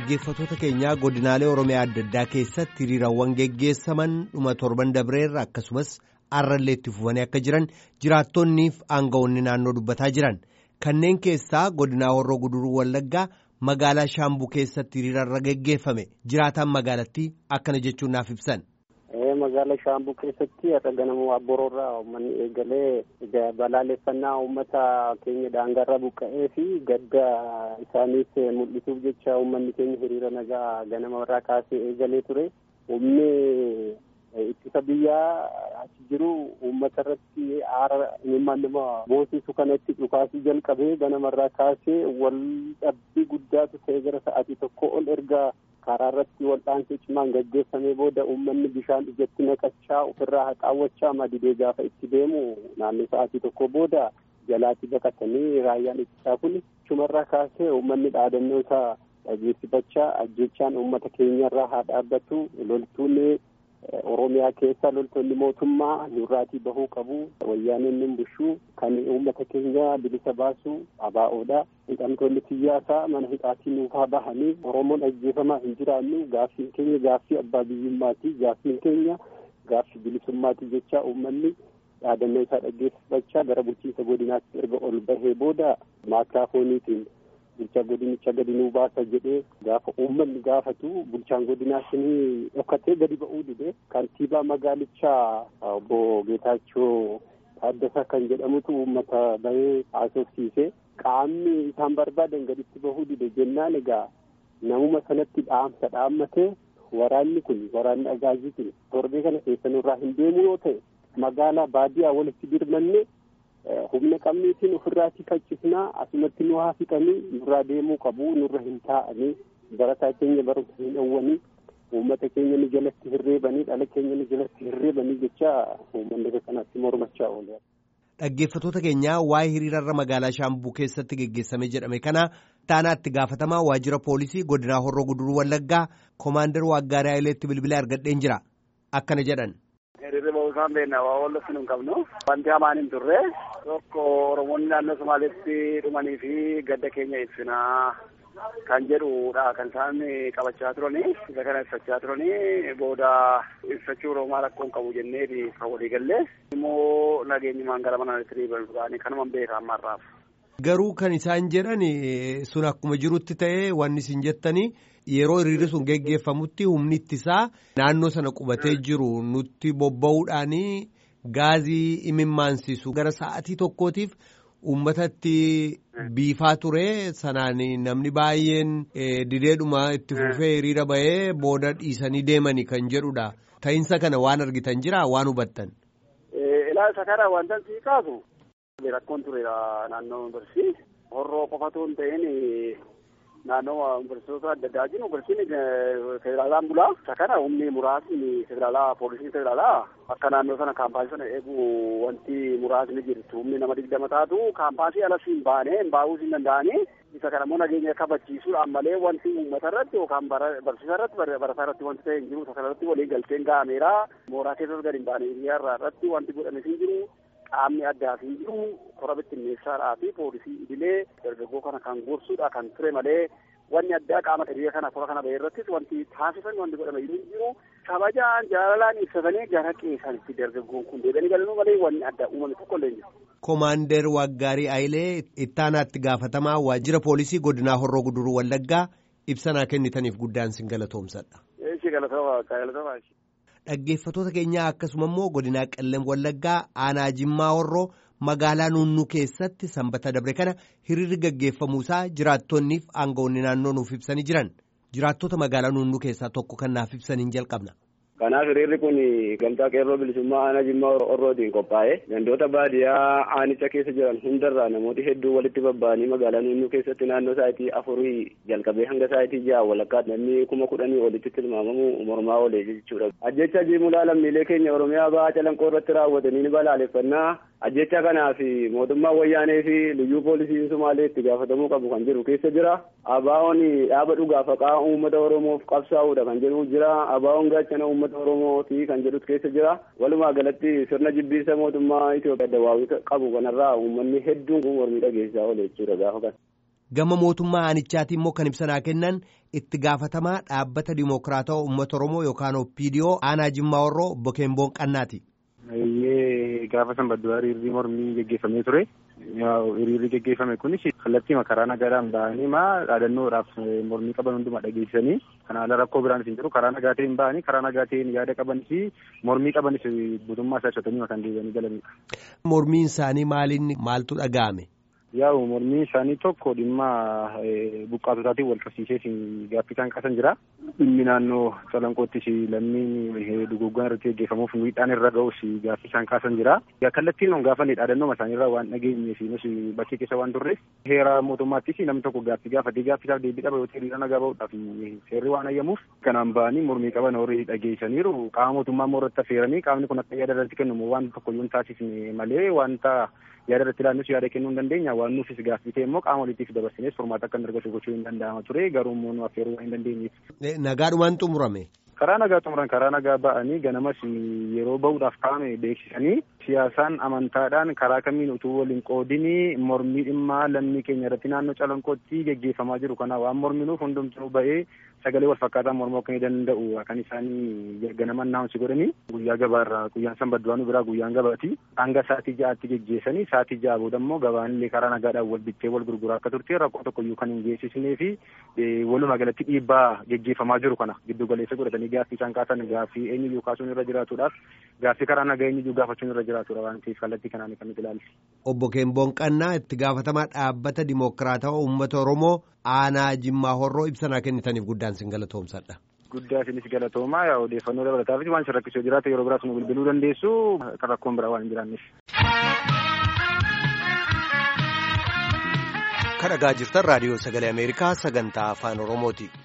Dhaggeeffattoota keenyaa godinaalee Oromiyaa adda addaa keessatti hiriirawwan geggeessaman dhuma torban dabreerra akkasumas arrallee itti fufanii akka jiran jiraattonniif aangawoonni naannoo dubbataa jiran kanneen keessaa godinaa Horroo Guduruu Wallaggaa magaalaa Shaambuu keessatti hiriirarra geggeeffame jiraataan magaalattii akkana jechuun naaf ibsan. Magaalaa Shaambuu keessatti har'a ganama Abboroorraa uummanni eegalee balaaleffannaa uummata keenya daangarra buqqa'ee fi gadda isaaniis mul'isuuf jecha uummanni keenya hiriira nagaa ganama irraa kaasee eegalee ture. Humni ittisa biyyaa achi jiru uummata irratti aara imimmaan nama boosisu kanatti dhukaasii jalqabee ganama irraa kaasee wal dhabbii guddaatu ta'e gara sa'aatii tokko ol erga karaa irratti wal'aansoo cimaan gaggeeffamee booda uummanni bishaan ijatti naqachaa ofirraa haxaawwachaa madidee gaafa itti deemu naannoo sa'aatii tokko booda jalaatti baqatanii raayyaan ittisaa kun chumarraa kaasee uummanni dhaadannoo isaa dhageessifachaa ajjechaan uummata keenyarraa haa dhaabbatu loltuun Oromiyaa keessa loltoonni mootummaa nurraatii bahuu qabu wayyaaneen nun bushuu kan uummata keenya bilisa baasu abaa'oodha. Hidhamtoonni siyaasaa mana hidhaatii nuufaa bahanii Oromoon ajjeefamaa hin jiraannu gaaffiin keenya gaaffii abbaa biyyummaati gaaffiin keenya gaaffii bilisummaati jecha uummanni dhaadannoo isaa dhaggeeffachaa gara bulchiinsa godinaatti erga ol bahee booda maakiraafooniitiin bulchaa godinicha gadi nuu baasa jedhee gaafa uummanni gaafatu bulchaan godinaa shinii dhokkatee gadi ba'uu dide kantiibaa magaalichaa obbo Geetaachoo Taaddasaa kan jedhamutu uummata bahee haasofsiise qaamni isaan barbaadan gaditti bahuu dide jennaan egaa namuma sanatti dhaamsa dhaammatee waraanni kun waraanni agaazii kun torbee kana keessa nurraa hin deemu yoo ta'e magaalaa baadiyyaa walitti birmanne humna qabniitiin ofirraatii faccisnaa asumatti nu haa fixanii nurraa deemuu qabu nurra hin taa'anii barataa keenya barumsa hin dhowwanii uummata keenya nu jalatti hirreebanii dhala keenya nu jalatti hirreebanii jecha uummanni kanatti mormachaa oole. Dhaggeeffattoota keenyaa waa'ee hiriirarra magaalaa Shaambuu keessatti geggeessame jedhame kana taanaatti gaafatamaa waajjira poolisii godinaa Horroo Guduruu Wallaggaa Koomaandar Waaggaarii Hayileetti bilbilee argadheen jira akkana jedhan. Hiriirri bahuu isaan beekna waa wallatti nu hin qabnu. Wanti hamaan hin turre tokko Oromoonni naannoo Somaaleetti dhumanii fi gadda keenya ibsinaa kan jedhudha kan isaan qabachaa turanii isa kana ibsachaa turanii booda ibsachuu Oromaa rakkoo hin qabu jennee kan walii gallee immoo nageenyumaan gara manaatti deebi'anii kanuma beeka ammarraaf. Garuu kan isaan jedhan sun akkuma jirutti ta'ee wanni isin jettanii yeroo hiriirri sun geggeeffamutti humni ittisaa naannoo sana qubatee jiru nutti bobba'uudhaan gaazii imimmaansisu gara sa'atii tokkootiif uummatatti biifaa ture sanaan namni baay'een dideedhuma itti fufee hiriira bahee booda dhiisanii deemanii kan jedhudha. Ta'insa kana waan argitan jira waan hubattan. Ilaalcha kana wanta sii kaasu. Rakkoon ture naannoo yuunivarsiitii horroo qofatu hin ta'in naannoo yuunivarsiitota adda addaa jiru yuunivarsiitiin federaalaan bulaa isa kana humni muraasni federaalaa poolisiin federaalaa akka naannoo sana kaampaasii sana eegu wanti muraasni jirtu humni nama digdama taatu kaampaasii alas hin baane hin baa'uus hin danda'anii isa kana immoo nageenya kabachiisuudhaan malee wanti uummata irratti yookaan barsiisaa irratti barataa irratti wanti ta'e hin jiru isa kana irratti waliin galteen ga'ameera mooraa keessas gadi hin baane hiriyaa irratti wanti godhames hin jiru qaamni addaa fi jiru kora bittinneessaadhaa fi poolisii idilee dargaggoo kana kan gorsuudha kan ture malee wanni addaa qaama hiriira kana kora kana bahee irrattis wanti taasisan wanti godhame hin jiru kabajaan jaalalaan ibsatanii gara qeesanitti dargaggoon kun deebi'anii galanuu malee wanni addaa uumame tokko illee hin jiru. Koomaandar Waaggaarii Ayilee ittaanaatti gaafatamaa waajjira poolisii godinaa Horroo Guduruu Wallaggaa ibsanaa kennitaniif guddaan sin galatoomsadha. Eeshi galatooma galatooma. Dhaggeeffattoota keenyaa akkasuma immoo godinaa Qellem Wallaggaa aanaa Jimmaa Horroo magaalaa Nuunnuu keessatti sanbata dabre kana hiriirri gaggeeffamuusaa jiraattonniif aangawoonni naannoo nuuf ibsanii jiran jiraattota magaalaa Nuunnuu keessaa tokko kan naaf ibsaniin jalqabna. Kanaaf hiriirri kun gamtaa qeerroo bilisummaa aanaa Jimmaa Horrootiin qophaa'e gandoota baadiyyaa aanicha keessa jiran hundarraa namooti hedduu walitti babba'anii magaalaa Nuunnuu keessatti naannoo sa'aatii afurii jalqabee hanga sa'aatii ja'a walakkaa namni kuma kudhanii olitti tilmaamamu mormaa oolee jechuudha. Ajjecha jiimulaa lammiilee keenya Oromiyaa ba'aa calanqoo irratti raawwatanii ni balaaleffannaa ajjecha kanaaf mootummaa wayyaanee fi liyyuu poolisiin Sumaalee itti gaafatamuu qabu kan jedhu keessa jira. Abaa'oon dhaaba dhugaa faqaa uummata Oromoof qabsaa'uudha kan jedhu jira. Abaa'oon gaachana uummata Oromooti kan jedhus keessa jira. Walumaa galatti sirna jibbiinsa mootummaa Itoophiyaa dawaawii qabu kanarraa uummanni hedduun kun mormii dhageessisaa oole jechuudha gaafa kana. gama mootummaa aanichaatiin immoo kan ibsanaa kennan itti gaafatamaa dhaabbata dimokiraatawaa uummata oromoo yookaan oppiidiyoo aanaa jimmaa warroo obbo Keemboon Qannaati. Iyyee gaafa sanbadduraa hiriirri mormii geggeeffamee ture. Hiriirri geggeeffame kunis kallattii karaa nagaadhaan ba'anii maa dhaadannoodhaaf mormii qaban hundumaa dhageessisanii kan haala rakkoo biraan hin jiru karaa nagaa ta'een ba'anii karaa nagaa ta'een yaada qabanis mormii qabanis guutummaa isaa ibsatanii kan deebi'anii galanidha. Mormiin isaanii maaliin maaltu dhaga'ame? Yaa'u mormiin isaanii tokko dhimma buqqaatotaatiin wal qabsiisee gaaffii kan qasan jira. Dhimmi naannoo calanqoottis lammiin duguggaan irratti geggeeffamuuf miidhaan irra ga'us gaaffii isaan kaasan jira. Kallattiin on gaafanne dhaadannoo isaaniirraa waan dhageenye fi nus bakkee keessa waan turre heera mootummaattis namni tokko gaaffii gaafatee gaaffii isaaf deebii dhaba yoo ta'e hiriira nagaa ba'uudhaaf seerri waan ayyamuuf kanaan ba'anii mormii qaban horii dhageessaniiru qaama mootummaa immoo irratti affeeranii qaamni kun akka yaada irratti kennamu waan tokko yoo hin taasisne malee wanta yaada irratti ilaallus yaada kennuu hin dandeenya waan nuufis gaaffii ta'e immoo qaama waliitiif dabarsinees furmaata akka hin argatu gochuu hin danda'ama ture garuu immoo nu affeeruu waan hin dandeenyeef. Nagaadhumaan xumurame. Karaa nagaa xumuran karaa nagaa ba'anii ganamas yeroo ba'uudhaaf kaa'ame beeksisanii siyaasaan amantaadhaan karaa kamiin utuu waliin qoodinii mormii dhimmaa lammii keenya irratti naannoo calanqootti geggeeffamaa jiru kana waan morminuuf hundumtuu ba'ee sagalee wal fakkaataa mormoo akka danda'u kan isaanii ganaman naamsi godhanii guyyaa gabaarraa guyyaan sanbadduwaanu biraa guyyaan gabaati hanga sa'aatii ja'aatti geggeessanii sa'aatii ja'a booda immoo gabaanillee karaa nagaadhaan wal bittee wal gurguraa akka turte rakkoo tokkoyyuu kan hin geessisnee fi walumaa galatti dhiibbaa geggeeffamaa jiru kana giddu galeessa godhatanii gaaffii isaan kaasan gaaffii eenyuyyuu kaasuun irra jiraatuudhaaf gaaffii karaa nagaa eenyuyyuu gaafachuun irra jiraatudha waan ta'eef kallattii kanaan kan nuti ilaalle. Obbo Keemboon Qannaa itti gaafatamaa dhaabbata dimokiraatawaa uummata Oromoo aanaa Jimmaa Horroo ibsanaa kennitaniif guddaan sin galatoomsadha. Guddaa isinis galatoomaa yaa odeeffannoo dabalataafis waan isin rakkisuu jiraate yeroo biraas nu bilbiluu dandeessu kan rakkoon biraa waan hin jiraanneef. Kan dhagaa jirtan raadiyoo sagalee Ameerikaa sagantaa afaan Oromooti.